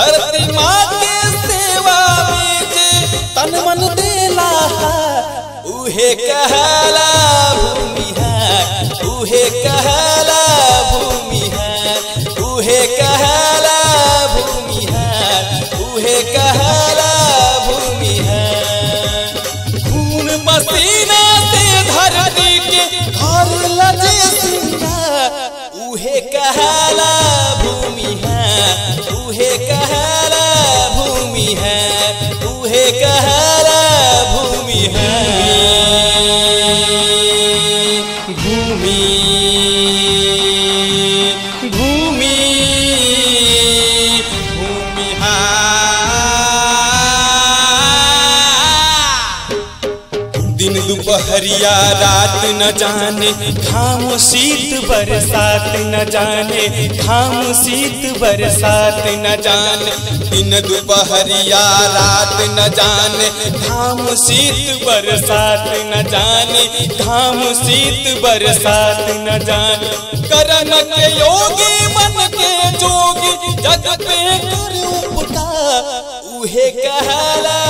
धरती माँ के सेवा में जे तन मन देला उहे कहला भूमि है उहे कहला भूमि है उहे कहला भूमि है उहे कहला भूमि है खून पसीना से धरती के घर लजे सिंगा उहे कहला भूमि है उहे कहला भूमि है उहे कहला भूमि है भूमि भूमि भूमि हा दिन दोपहरिया रात न जाने घाम शीत बरसात न जाने घाम शीत बरसात न जाने दिन दोपहरिया रात न जाने घाम शीत बरसात न जाने घाम शीत बरसात न जाने करन के योगी मन के जोगी जग पे कर उपटा उहे कहला